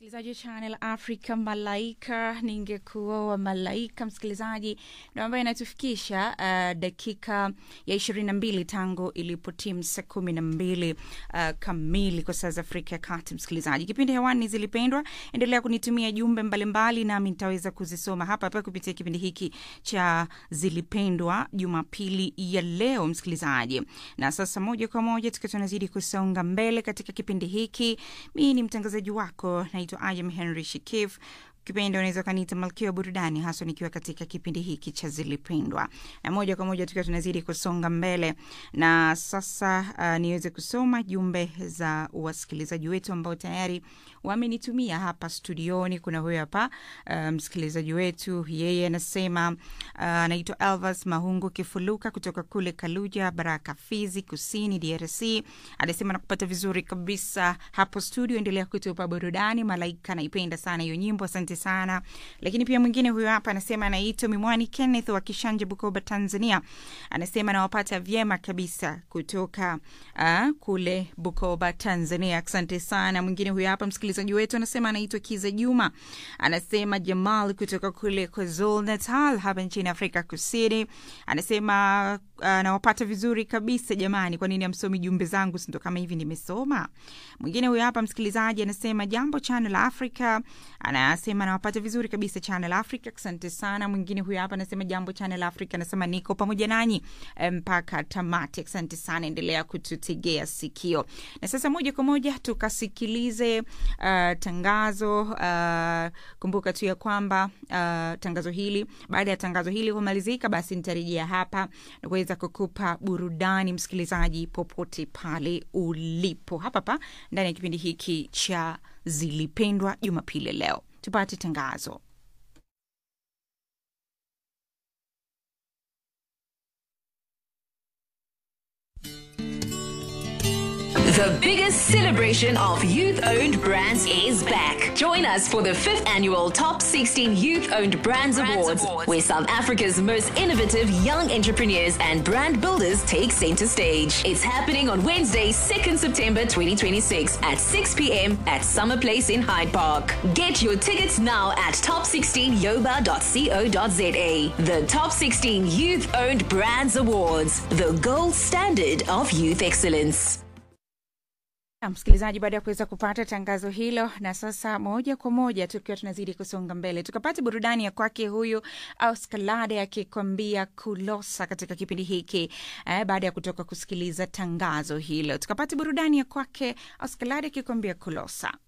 msikilizaji wa Channel Africa Malaika, ningekuwa wa Malaika msikilizaji, ndo ambayo inatufikisha uh, dakika ya ishirini na mbili tangu ilipotimu saa kumi na mbili uh, kamili kwa saa za Afrika ya Kati. Msikilizaji, kipindi hewani zilipendwa, endelea kunitumia jumbe mbalimbali, nami nitaweza kuzisoma hapa hapa kupitia kipindi hiki cha Zilipendwa Jumapili ya leo, msikilizaji. Na sasa moja kwa moja tukiwa tunazidi kusonga mbele katika kipindi hiki, mi ni mtangazaji wako naitwa Ayam Henry Shikif kipindi unaweza ukaniita malkia wa burudani haswa nikiwa katika kipindi hiki cha zilipendwa na moja kwa moja tukiwa tunazidi kusonga mbele na sasa uh, niweze kusoma jumbe za wasikilizaji wetu ambao tayari wamenitumia hapa studioni kuna huyo hapa uh, msikilizaji wetu yeye anasema anaitwa uh, elvas mahungu kifuluka kutoka kule kaluja baraka fizi kusini drc anasema nakupata vizuri kabisa hapo studio endelea kutupa burudani malaika naipenda sana hiyo nyimbo asante sana lakini pia mwingine huyo hapa anasema anaitwa mimwani kenneth wa kishanje bukoba tanzania anasema nawapata vyema kabisa kutoka uh, kule bukoba tanzania asante sana mwingine huyo hapa msikilizaji wetu anasema anaitwa kiza juma anasema jamal kutoka kule kwazul natal hapa nchini afrika kusini anasema anawapata uh, vizuri kabisa jamani kwa nini amsomi jumbe zangu sindo kama hivi nimesoma mwingine huyo hapa msikilizaji anasema jambo channel africa anasema anawapata vizuri kabisa channel africa asante sana mwingine huyo hapa anasema jambo channel africa anasema niko pamoja nanyi mpaka tamati asante sana endelea kututegea sikio na sasa moja kwa moja tukasikilize uh, tangazo uh, kumbuka tu ya kwamba uh, tangazo hili baada ya tangazo hili kumalizika basi nitarejea hapa na kuweza kukupa burudani msikilizaji popote pale ulipo hapa pa ndani ya kipindi hiki cha zilipendwa jumapili leo tupate tangazo The biggest celebration of youth owned brands is back. Join us for the fifth annual Top 16 Youth Owned Brands, Awards, where South Africa's most innovative young entrepreneurs and brand builders take center stage. It's happening on Wednesday, 2nd September 2026 at 6 p.m. at Summer Place in Hyde Park. Get your tickets now at top16yoba.co.za. The Top 16 Youth Owned Brands Awards, the gold standard of youth excellence. msikilizaji baada ya kuweza kupata tangazo hilo na sasa moja kwa moja tukiwa tunazidi kusonga mbele tukapata burudani ya kwake huyu auskalade akikwambia kulosa katika kipindi hiki eh, baada ya kutoka kusikiliza tangazo hilo tukapata burudani ya kwake auskalade akikwambia kulosa